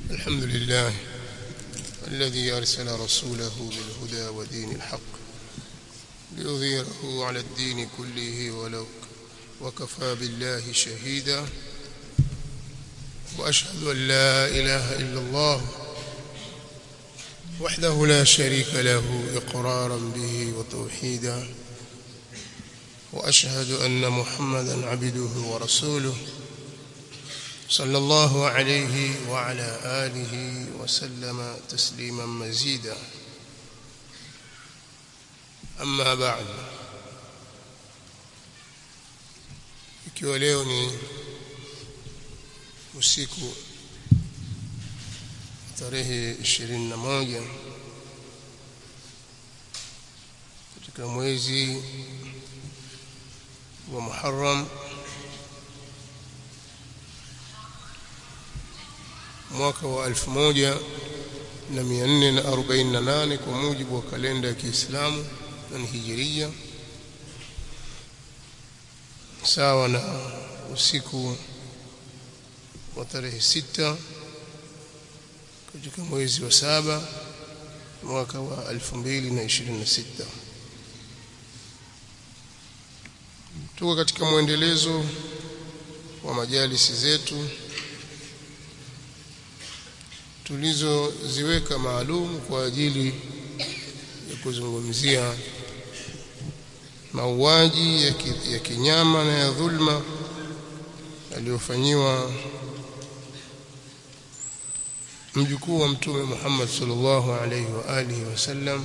الحمد لله الذي أرسل رسوله بالهدى ودين الحق ليظهره على الدين كله ولو وكفى بالله شهيدا وأشهد أن لا إله إلا الله وحده لا شريك له إقرارا به وتوحيدا وأشهد أن محمدا عبده ورسوله صلى الله عليه وعلى آله وسلم تسليما مزيدا أما بعد ikiwa leo ni usiku tarehe 21 katika mwezi wa Muharram mwaka wa 1448 kwa mujibu wa kalenda ya Kiislamu na ni hijiria sawa na usiku wa tarehe sita katika mwezi wa saba mwaka wa 2026 tuko katika mwendelezo wa majalisi zetu tulizoziweka maalum kwa ajili ya kuzungumzia mauaji ya, ki, ya kinyama na ya dhulma aliyofanyiwa mjukuu wa mtume Muhammad sallallahu alaihi wa alihi wasallam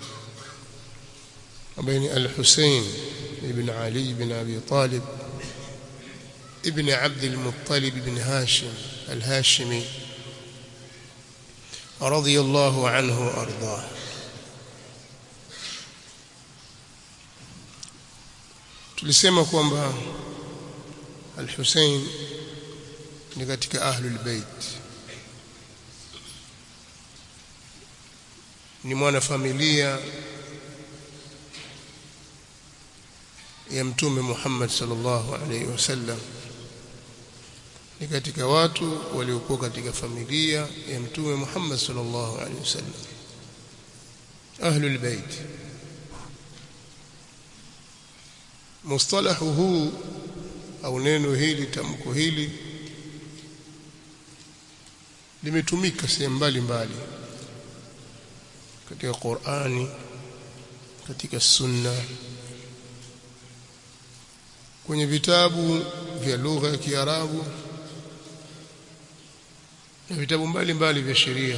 ambaye ni al-Hussein ibn Ali ibn Abi Talib ibn Abd al-Muttalib ibn Hashim al-Hashimi رضي الله عنه وارضاه tulisema kwamba al-Hussein ni katika ahlul bait ni mwana familia ya mtume Muhammad sallallahu alaihi wasallam ni katika watu waliokuwa katika familia ya mtume Muhammad sallallahu alaihi wasallam ahlul bait mustalahu huu au neno hili tamko hili limetumika sehemu mbalimbali katika Qur'ani katika sunna kwenye vitabu vya lugha ya Kiarabu na vitabu mbalimbali vya sheria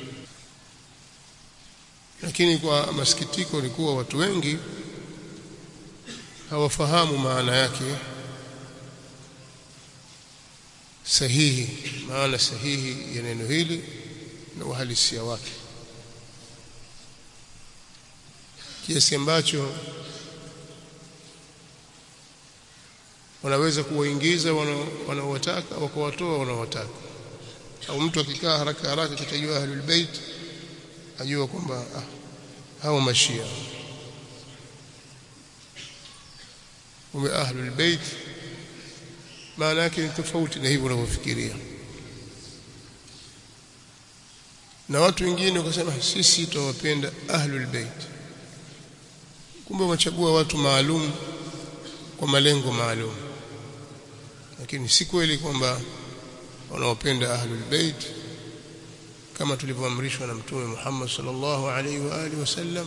lakini kwa masikitiko ni kuwa watu wengi hawafahamu maana yake sahihi maana sahihi ya neno hili na uhalisia wake kiasi ambacho wanaweza kuwaingiza wanaowataka wakawatoa wanaowataka au mtu akikaa haraka haraka kitajua ahlul bait ajua kwamba ah, hao mashia ume ahlul bait maana yake ni tofauti na hivyo unavyofikiria na watu wengine wakasema sisi tunawapenda ahlul bait kumbe wachagua watu maalum kwa malengo maalum lakini si kweli kwamba wanaopenda ahlul bait kama tulivyoamrishwa na mtume Muhammad sallallahu alaihi wa alihi wasallam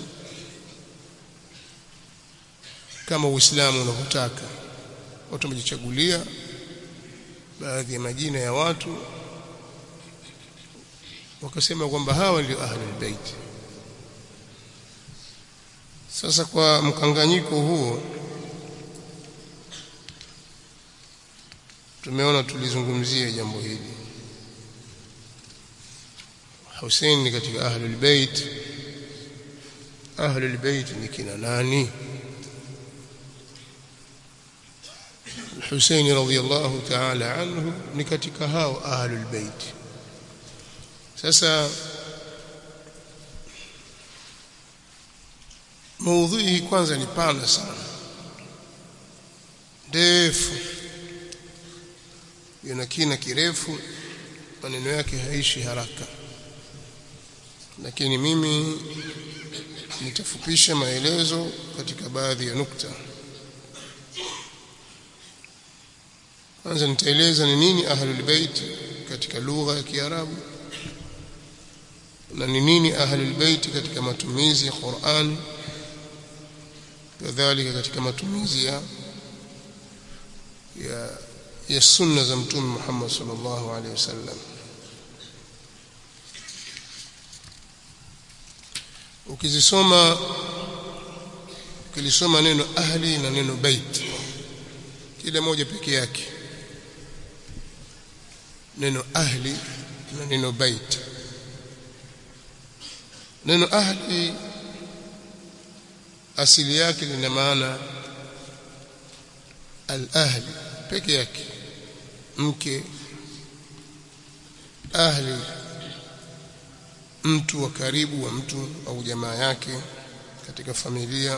kama uislamu unavyotaka watu wamejichagulia baadhi ya majina ya watu wakasema kwamba hawa ndio ahlul bait sasa kwa mkanganyiko huo tumeona tulizungumzia jambo hili Hussein ni katika ahlul bait ahlul bait ni kina nani Hussein radhiyallahu ta'ala anhu ni katika hao ahlul bait sasa maudhui hii kwanza ni pana sana ndefu ina kina kirefu maneno yake haishi haraka lakini mimi nitafupisha maelezo katika baadhi ya nukta kwanza nitaeleza ni nini ahlul bait katika lugha ya Kiarabu na ni nini ahlul bait katika matumizi ya Qur'an kadhalika katika matumizi ya ya ya sunna za mtume Muhammad sallallahu alaihi wasallam ukizisoma ukilisoma neno ahli na neno bait kila moja peke yake neno ahli na neno bait neno ahli asili yake lina maana al-ahli peke yake mke ahli mtu wa karibu wa mtu au jamaa yake katika familia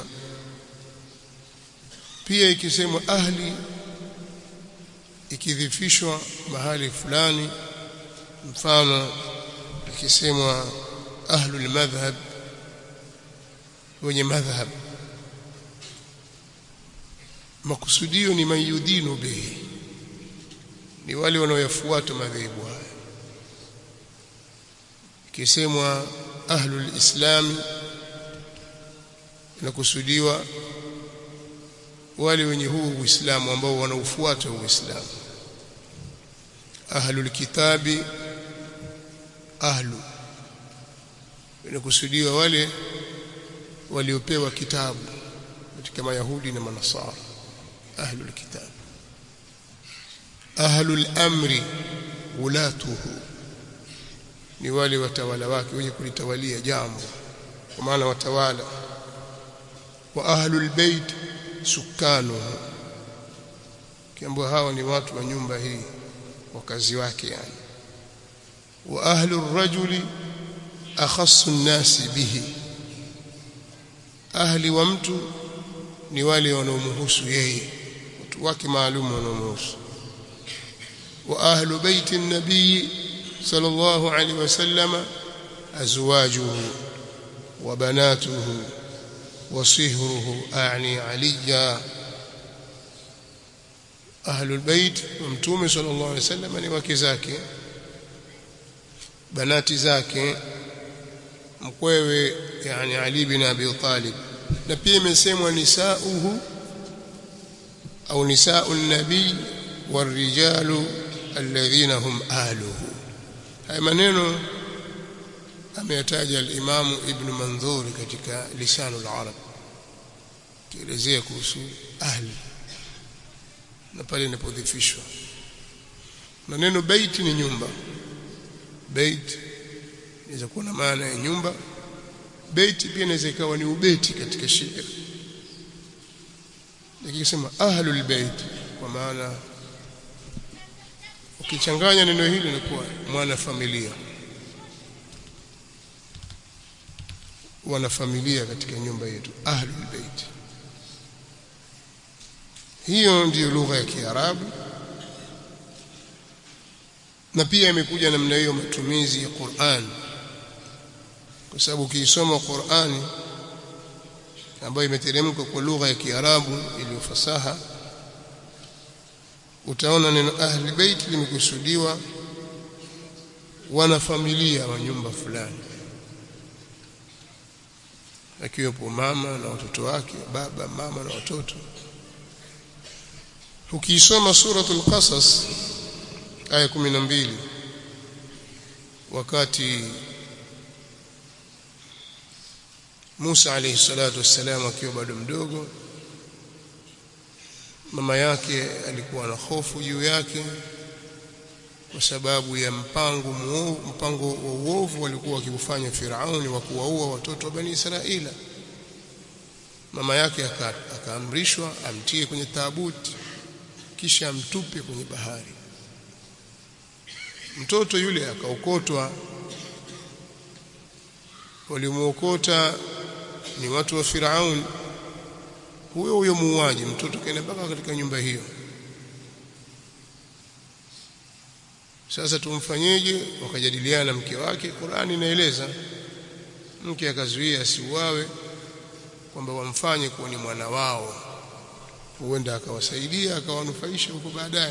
pia ikisemwa ahli ikidhifishwa mahali fulani mfano ikisemwa ahlul madhhab wenye madhhab makusudio ni mayudinu bihi ni wale wanaoyafuata madhehebu haya ikisemwa ahlul islami inakusudiwa wale wenye huu uislamu ambao wanaufuata uislamu ahlul kitabi ahlu inakusudiwa wale waliopewa kitabu katika mayahudi na manasara ahlul kitab ahlul amri ulatuhu ni wale watawala wake wenye kulitawalia jambo kwa maana watawala wa ahlul bait sukanuhu kiambo hawa ni watu wa nyumba hii wakazi wake yani wa ahlur rajuli akhassu nnasi bihi ahli wa mtu ni wale wanaomhusu yeye watu wake maalum wanaomhusu wa ahlu baiti nabii sallallahu alaihi wasallam azwajuhu wa banatuhu wa sihruhu a'ni aliya ahlu albayt wa mtume sallallahu alaihi wasallam ni wake zake banati zake mkwewe yani Ali bin Abi Talib na pia imesemwa nisauhu au nisau nabii warijalu alladhina hum ahluhu haya maneno ameyataja al-Imam Ibn Manzur katika lisanul arab kielezea kuhusu ahli na pale inapodhifishwa na neno bait ni nyumba bait inaweza kuwa na maana ya nyumba bait pia inaweza ikawa ni ubeti katika shairi nikisema ahlul bait kwa maana ukichanganya neno hili linakuwa mwana familia wana familia katika nyumba yetu ahlul bait hiyo ndiyo lugha ya Kiarabu na pia imekuja namna hiyo matumizi ya Qur'an kwa sababu ukiisoma Qur'ani ambayo imeteremka kwa lugha ya Kiarabu iliyo fasaha utaona neno ahli bait limekusudiwa wana familia wa nyumba fulani akiwepo mama na watoto wake baba mama na watoto ukiisoma suratul qasas aya 12 wakati Musa alayhi salatu wassalam akiwa bado mdogo mama yake alikuwa na hofu juu yake kwa sababu ya mpango muovu, mpango wa uovu walikuwa wakifanya Firauni wa kuwaua watoto wa Bani Israila mama yake akaamrishwa amtie kwenye taabuti kisha amtupe kwenye bahari mtoto yule akaokotwa walimuokota ni watu wa Firaun huyo huyo muuaji mtoto kaenda mpaka katika nyumba hiyo sasa tumfanyeje wakajadiliana na mke wake Qur'ani inaeleza mke akazuia asiuawe kwamba wamfanye kuwa ni mwana wao huenda akawasaidia akawanufaisha huko baadaye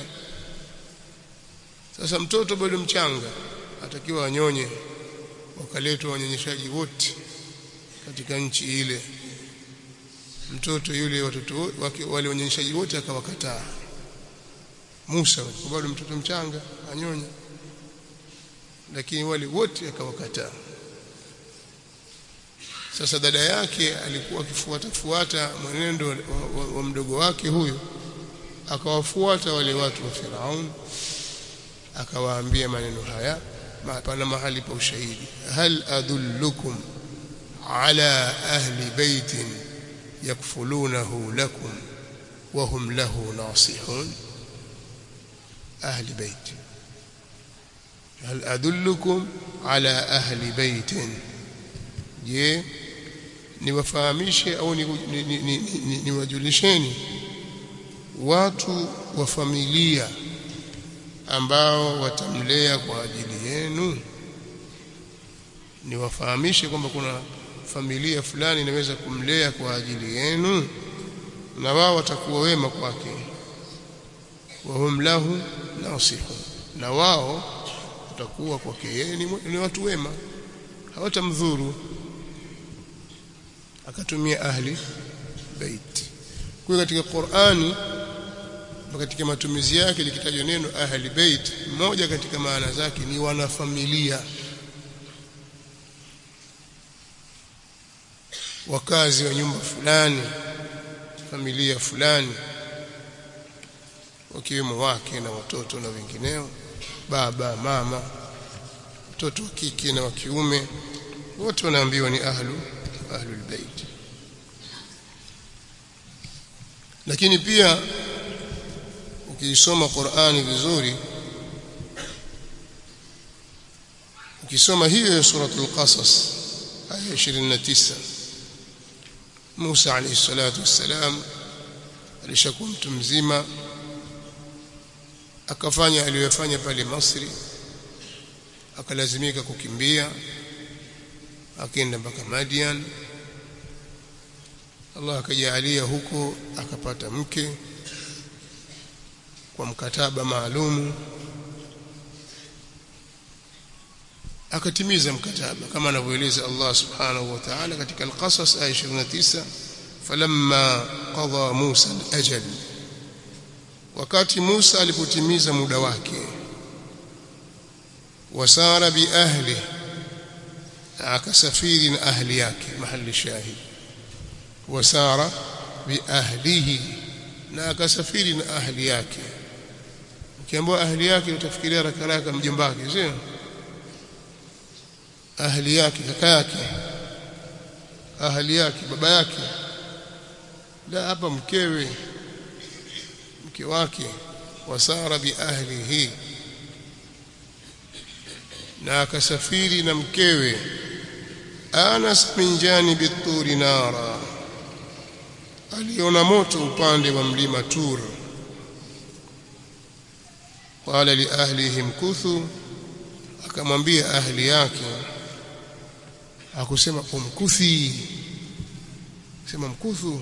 sasa mtoto bado mchanga atakiwa anyonye wakaletwa wanyonyeshaji wote katika nchi ile mtoto yule watoto wake wale wanyonyeshaji wote akawakataa Musa kwa bado mtoto mchanga anyonya lakini wale wote akawakataa sasa dada yake alikuwa akifuata fuata mwenendo wa, wa, wa mdogo wake huyo akawafuata wale watu wa Firaun akawaambia maneno haya pana mahali pa ushahidi hal adullukum ala ahli baitin yakfulunahu lakum wa hum lahu nasihun ahli bait hal adullukum ala ahli baitin je niwafahamishe au niwajulisheni watu wa familia ambao watamlea kwa ajili yenu niwafahamishe kwamba kuna familia fulani inaweza kumlea kwa ajili yenu na wao watakuwa wema kwake wahum lahu nasihun na wao watakuwa kwake yeye ni watu wema hawatamdhuru akatumia ahli bait kwa katika Qur'ani katika matumizi yake likitajwa neno ahli bait moja katika maana zake ni wanafamilia wakazi wa nyumba fulani familia fulani wakiwemo wake na watoto na wengineo baba mama mtoto wa kike na wa kiume wote wanaambiwa ni ahlu ahlul bait lakini pia ukiisoma Qur'ani vizuri ukisoma hiyo ya suratul qasas aya 29 Musa alayhi salatu wassalam alishakuwa mtu mzima akafanya aliyofanya pale Misri akalazimika kukimbia akaenda mpaka Madian Allah akajalia huko akapata mke kwa mkataba maalumu akatimiza mkataba kama anavyoeleza Allah subhanahu wa ta'ala katika al-Qasas aya 29 falamma qada Musa al-ajal wakati Musa alipotimiza muda wake wasara bi ahli akasafiri na ahli yake mahali shahid wasara bi ahlihi na akasafiri na ahli yake ukiambiwa ahli yake utafikiria haraka haraka mjomba wake sio ahli yake kaka yake ahli yake baba yake la hapa mkewe mke wake wasara bi ahlihi na akasafiri na mkewe Anas min janibi turi nara aliona moto upande wa mlima Tur qala li ahlihim kuthu akamwambia ahli yake akusema umkuthi sema mkuthu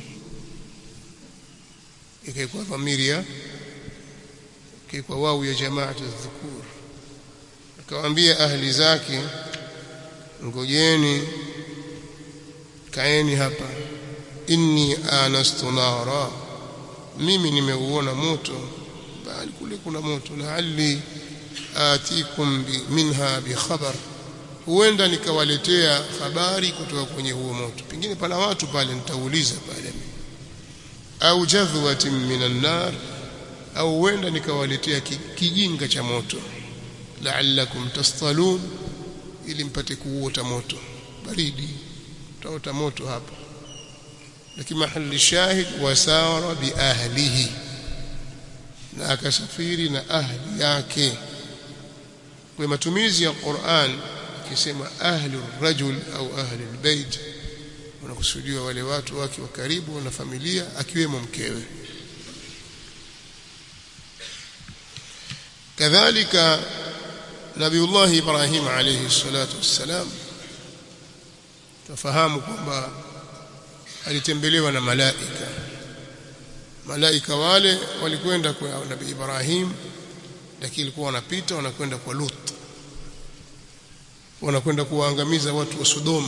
ikaikuwa dhamiria ikaikuwa wau ya jamaatu dhukur akawaambia ahli zake ngojeni kaeni hapa inni anastu nara mimi nimeuona moto bali kule kuna moto laali atikum bi, minha bi khabar huenda nikawaletea habari kutoka kwenye huo moto pengine pana watu pale nitauliza pale au jadhwatin minan nar au huenda nikawaletea kijinga cha moto la'allakum tastalun ili mpate kuota moto baridi taota moto hapa lakini mahali shahid wasara bi ahlihi na akasafiri na ahli yake kwa matumizi ya Qur'an ikisema ahli rajul au ahli albayt wanakusudiwa wale watu wake wa karibu na familia akiwemo mkewe kadhalika Nabiullah Ibrahim alayhi salatu wassalam tafahamu kwamba alitembelewa na malaika malaika wale walikwenda kwa Nabii Ibrahim lakini ilikuwa wanapita wanakwenda kwa Lut wanakwenda kuwaangamiza watu wa Sodoma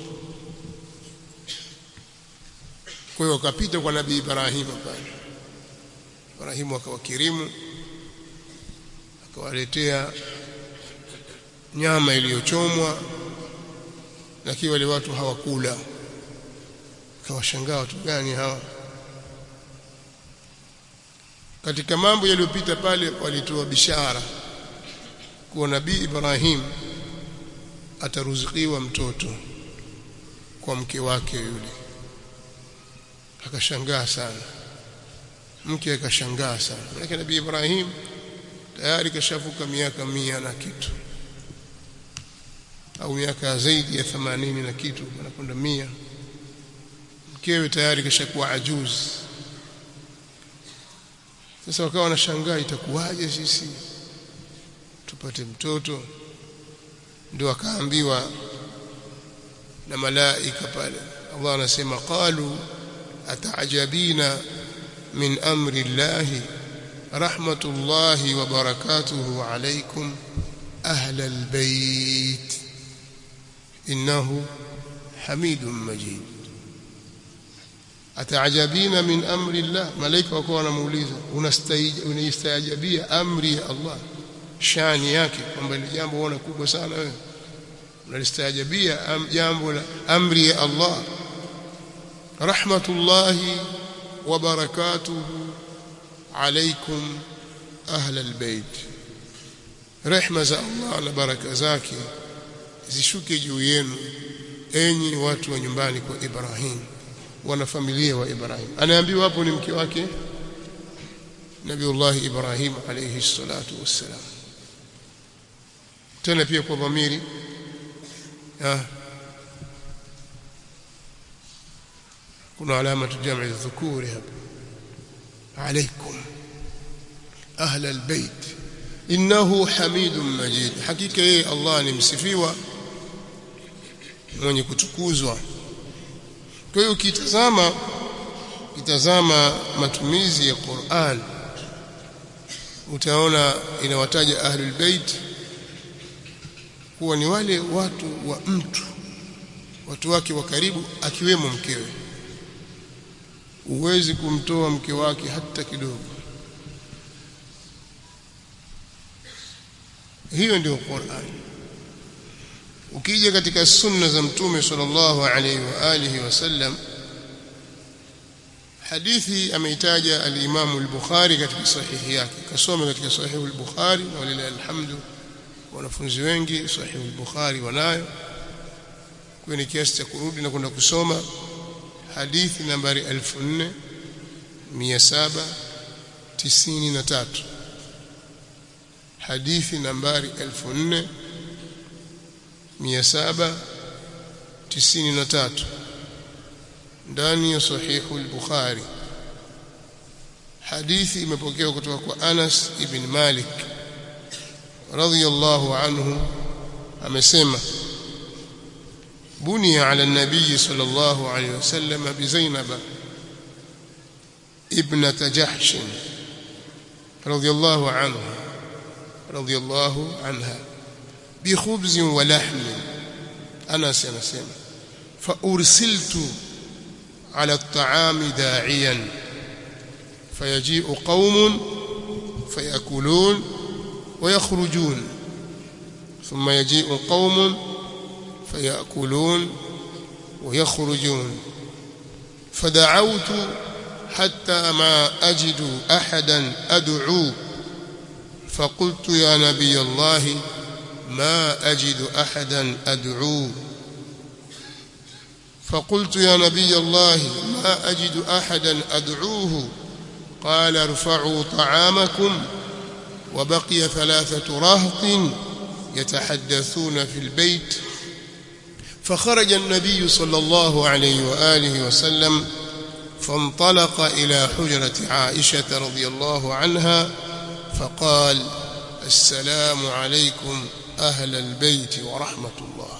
kwa hiyo wakapita kwa Nabii Ibrahim pale Ibrahim akawakirimu akawaletea nyama iliyochomwa lakini wale watu hawakula akawashangaa watu gani hawa katika mambo yaliyopita pale walitoa bishara kuwa nabii Ibrahim ataruzikiwa mtoto kwa mke wake yule akashangaa sana mke akashangaa sana lakini nabii Ibrahim tayari kashavuka miaka mia na kitu au miaka zaidi ya 80 na kitu anakwenda mia mkewe tayari kashakuwa ajuzi sasa wakawa wanashangaa itakuwaje sisi tupate mtoto ndio akaambiwa na malaika pale Allah anasema qalu ataajabina min amri llahi rahmatullahi wa barakatuhu alaykum ahla albayt innahu hamidun majid ataajabina min amri llah malaika wako wanamuuliza unaistajabia amri ya Allah shani yake kwamba ni jambo ona kubwa sana wewe unalistajabia jambo la amri ya Allah rahmatullahi wa barakatuhu alaykum ahla albayt rehma za Allah na baraka zake zishuke juu yenu enyi watu wa nyumbani kwa Ibrahim wana familia wa Ibrahim anaambiwa hapo ni mke wake Nabiullah Ibrahim alayhi salatu wassalam tena pia kwa dhamiri kuna alama tujamii dhukuri hapa alaykum ahla albayt innahu hamidun majid hakika yeye Allah ni msifiwa mwenye kutukuzwa kwa hiyo ukitazama kitazama matumizi ya Qur'an utaona inawataja ahlul bait kuwa ni wale watu wa mtu watu wake wa karibu akiwemo mkewe uwezi kumtoa mke wake hata kidogo hiyo ndio Qur'an ukija katika sunna za mtume sallallahu alaihi wa alihi wasallam hadithi ameitaja al-Imam al-Bukhari katika sahihi yake kasoma katika sahihi al-Bukhari na walilahi alhamdu wanafunzi wengi sahihi al-Bukhari wanayo kwa ni kiasi cha kurudi na kwenda kusoma hadithi nambari 4793 hadithi nambari 4793 ndani ya sahihu al-Bukhari hadithi imepokewa kutoka kwa Anas ibn Malik radhiyallahu anhu amesema بني على النبي صلى الله عليه وسلم بزينب ابنة جحش رضي الله عنها رضي الله عنها بخبز ولحم أنا سنسمع فأرسلت على الطعام داعيا فيجيء قوم فيأكلون ويخرجون ثم يجيء قوم فيأكلون ويخرجون فدعوت حتى ما أجد أحدا أدعو فقلت يا نبي الله ما أجد أحدا أدعو فقلت يا نبي الله ما أجد أحدا أدعوه قال ارفعوا طعامكم وبقي ثلاثة رهط يتحدثون في البيت فخرج النبي صلى الله عليه وآله وسلم فانطلق إلى حجرة عائشة رضي الله عنها فقال assalamu alaykum ahla albayt wa rahmatullah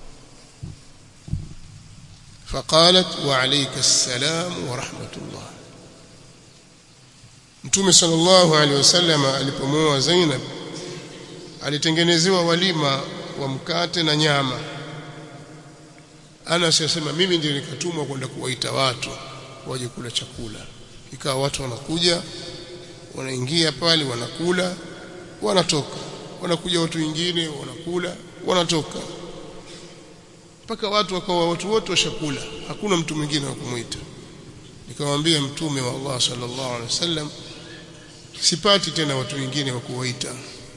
فقالت وعليك السلام ورحمة الله Mtume sallallahu alaihi wasallam alipomoa Zainab alitengenezewa walima wa mkate na nyama. Anas yasema mimi ndiye nikatumwa kwenda kuwaita watu waje kula chakula. Ikawa watu wanakuja wanaingia pale wanakula wanatoka. Wanakuja watu wengine wanakula wanatoka. Mpaka watu wakawa watu wote washakula. Hakuna mtu mwingine wa kumuita. Nikamwambia Mtume wa Allah sallallahu alaihi wasallam sipati tena watu wengine wa kuwaita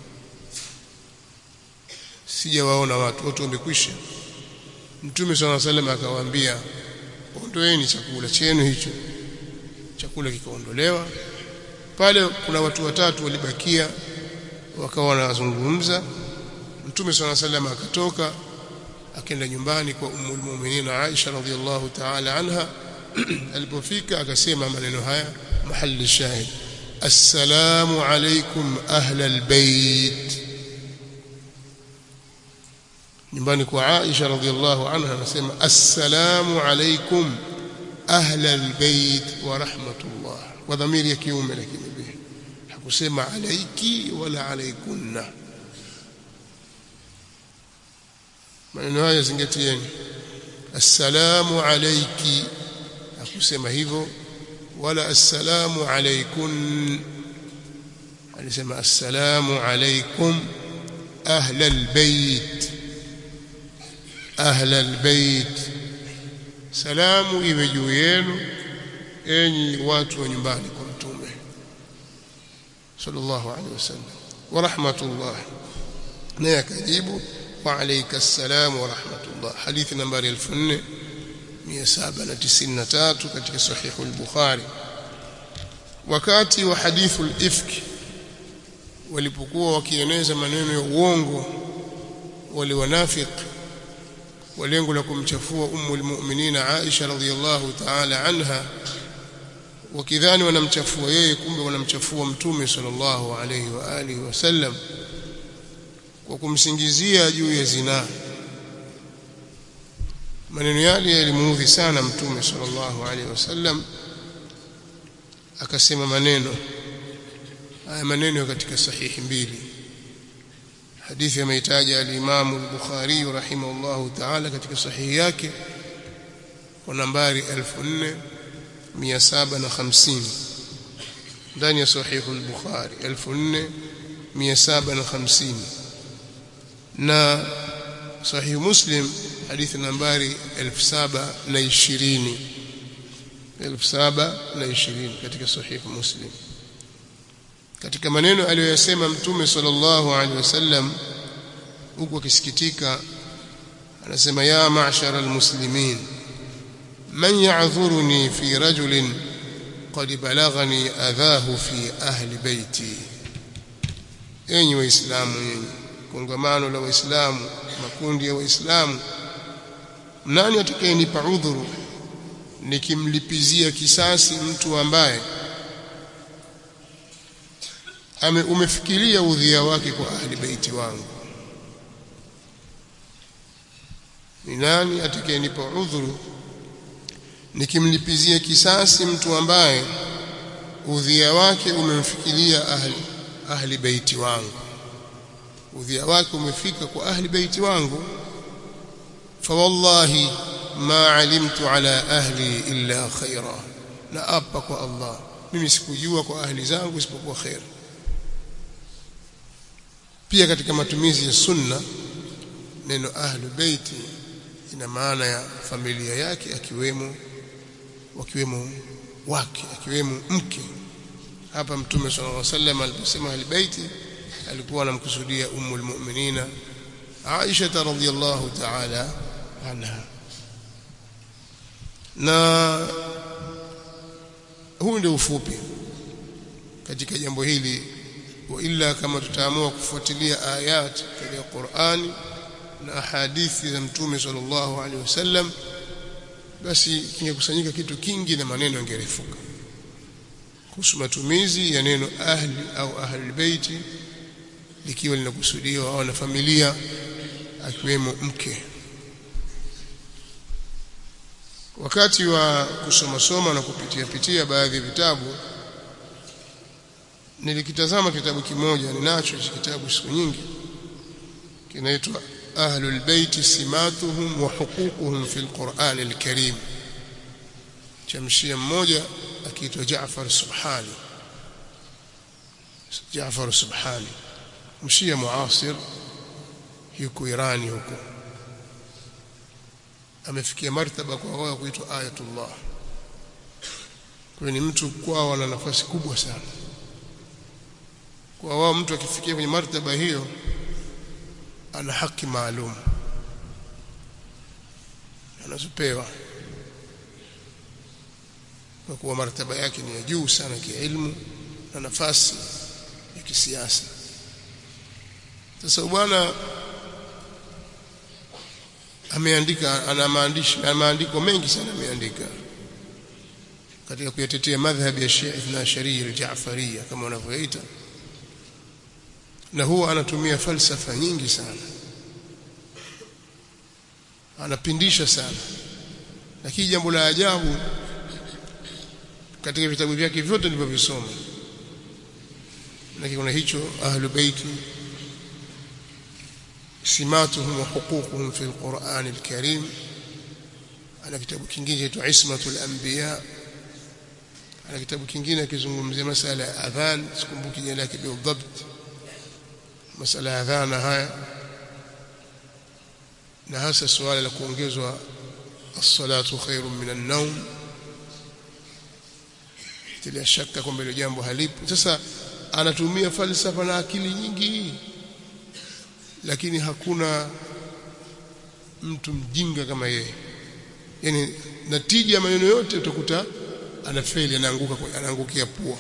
sijawaona watu wote wamekwisha mtume swalla salam akawaambia ondoeni chakula chenu hicho chakula kikaondolewa pale kuna watu watatu walibakia wakawa wanazungumza mtume swalla salam akatoka akaenda nyumbani kwa ummul mu'minin Aisha radhiallahu ta'ala anha alipofika akasema maneno haya mahali shahid السلام عليكم أهل البيت nyumbani kwa Aisha radhiallahu anha anasema assalamu alaikum ahla albayt wa rahmatullah wa dhamiri ya kiume lakini bihi hakusema alaiki wala alaikunna maneno haya zingatieni assalamu alayki hakusema hivyo wala assalamu alaykun alisema assalamu alaykum ahla albayt ahla albayt salamu iwe juu yenu enyi watu wa nyumbani kwa mtume sallallahu alaihi wasallam wa rahmatullah naye akajibu wa alayka assalam wa rahmatullah hadithi nambari 4793 katika sahihu al-bukhari wakati wa hadithu al-ifk walipokuwa wakieneza maneno ya uongo wale wanafiki wa lengo la kumchafua ummu al-mu'minin Aisha radhiyallahu ta'ala anha wakidhani wanamchafua yeye kumbe wanamchafua mtume sallallahu alayhi wa alihi wasallam kwa kumsingizia juu ya zinaa maneno yale yalimuudhi sana mtume sallallahu alaihi wasallam akasema maneno haya maneno katika sahihi mbili hadithi ameitaja al-Imam al-Bukhari rahimahullahu ta'ala katika sahihi yake kwa nambari 4750 ndani ya sahihi al-Bukhari 4750 na sahihi Muslim hadithi nambari 1720 1720 katika sahihi Muslim katika maneno aliyoyasema mtume sallallahu alaihi wasallam huku akisikitika anasema ya ma'shara almuslimin man ya'dhuruni fi rajulin qad balaghani adhahu fi ahli baiti enyi waislamu nyinyi kongamano la waislamu makundi ya waislamu nani atakayenipa udhuru nikimlipizia kisasi mtu ambaye ame umefikiria udhia wake kwa ahli baiti wangu ni nani atakayenipa udhuru nikimlipizia kisasi mtu ambaye udhia wake umemfikiria ahli ahli baiti wangu udhia wake umefika kwa ahli baiti wangu فوالله ما علمت على أهلي إلا خيرا na apa kwa Allah mimi sikujua kwa ahli zangu isipokuwa khair pia katika matumizi ya sunna neno ahlu baiti ina maana ya familia yake akiwemo wakiwemo wake akiwemo mke hapa mtume sallallahu alaihi wasallam aliposema ahli baiti alikuwa anamkusudia ummul mu'minina Aisha radhiyallahu ta'ala anha na huu ndio ufupi katika jambo hili wa illa kama tutaamua kufuatilia ayat katika Qur'ani na hadithi za mtume sallallahu alaihi wasallam basi kingekusanyika kitu kingi na maneno yangerefuka kuhusu matumizi ya neno ahli au ahli baiti likiwa linakusudiwa au na familia akiwemo mke wakati wa kusoma soma na kupitia pitia baadhi ya vitabu nilikitazama kitabu kimoja ninacho hichi kitabu siku nyingi kinaitwa ahlul bait simatuhum wa huququhum fil Qur'an al-Karim cha mshia mmoja akiitwa Jaafar Subhani Jaafar Subhani mshia muasir yuko Irani huko amefikia martaba kwa wao kuitwa ayatullah kwa ni mtu kwao ana nafasi kubwa sana kwa wao mtu akifikia kwenye martaba hiyo ana haki maalum anazopewa kwa kuwa martaba yake ni ya juu sana kiilmu na nafasi ya kisiasa sasa bwana ameandika ana maandishi na maandiko mengi sana ameandika katika kuyatetea madhhabi ya Shia Ithna Sharia al-Ja'fariyya kama wanavyoita na huwa anatumia falsafa nyingi sana anapindisha sana lakini jambo la ajabu katika vitabu vyake vyote nilivyovisoma lakini kuna hicho ahlu baiti simatuhum wa huququhum fi alquran alkarim ana kitabu kingine chaitwa ismatul anbiya ana kitabu kingine kizungumzia masala ya adhan sikumbuki jina lake bidhabt masala ya adhan haya na hasa suala la kuongezwa as-salatu khairun min an-nawm tilia shaka kwamba ile jambo halipo sasa anatumia falsafa na akili nyingi lakini hakuna mtu mjinga kama yeye yani natija ya maneno yote utakuta anafeli anaanguka anaangukia pua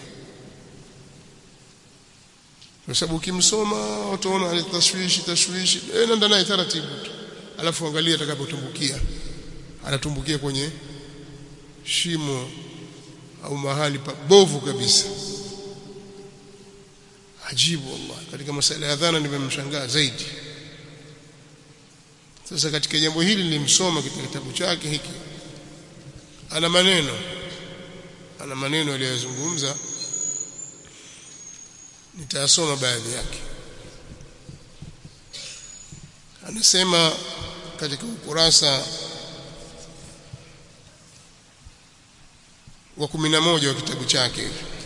kwa sababu ukimsoma utaona ile tashwishi tashwishi eh nenda naye taratibu tu alafu angalia atakapotumbukia anatumbukia kwenye shimo au mahali pabovu kabisa ajibu wallahi katika masala ya dhana nimemshangaa zaidi sasa katika jambo hili nilimsoma katika kitabu chake hiki ana maneno ana maneno aliyozungumza nitasoma baadhi yake anasema katika ukurasa wa 11 wa kitabu chake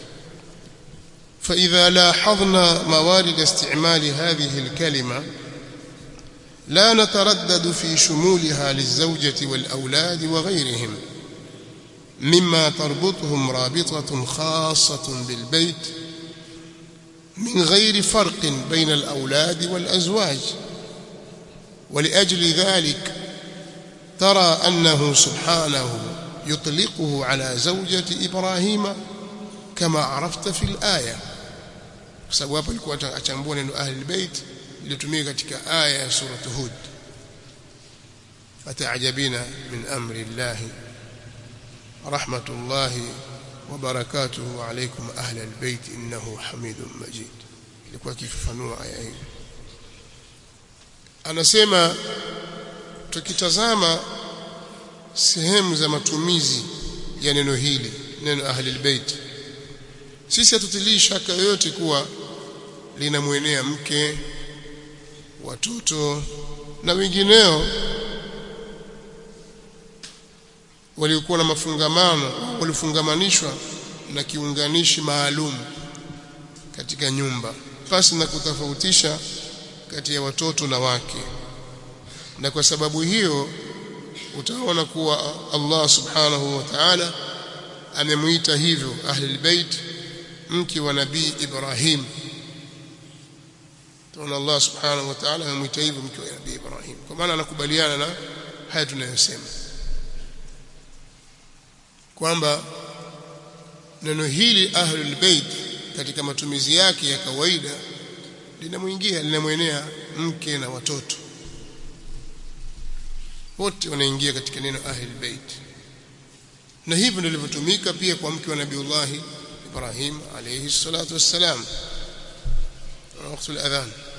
فإذا لاحظنا موارد استعمال هذه الكلمة لا نتردد في شمولها للزوجة والأولاد وغيرهم مما تربطهم رابطة خاصة بالبيت من غير فرق بين الأولاد والأزواج ولأجل ذلك ترى أنه سبحانه يطلقه على زوجة إبراهيم كما عرفت في الآية sababu hapa alikuwa achambua neno ahli bait iliyotumika katika aya ya sura Hud fataajabina min amri Allah rahmatullahi wa barakatuhu alaykum ahli albayt innahu hamidun majid ilikuwa kifafanua aya hii anasema tukitazama sehemu za matumizi ya neno hili neno ahli albayt sisi hatutilii shaka yoyote kuwa linamwenea mke watoto na wengineo waliokuwa na mafungamano walifungamanishwa na kiunganishi maalum katika nyumba pasi na kutofautisha kati ya watoto na wake na kwa sababu hiyo utaona kuwa Allah subhanahu wa ta'ala amemuita hivyo ahlul bait mke wa nabii Ibrahim tunaona Allah subhanahu wa ta'ala amemuita hivyo mke wa nabii Ibrahim kwa maana anakubaliana na haya tunayosema kwamba neno hili ahlul bait katika matumizi yake ya kawaida linamuingia linamwenea mke na watoto wote wanaingia katika neno ahlul bait na hivyo ndivyo lilivyotumika pia kwa mke wa nabiiullah Ibrahim alayhi salatu wassalam وقت الأذان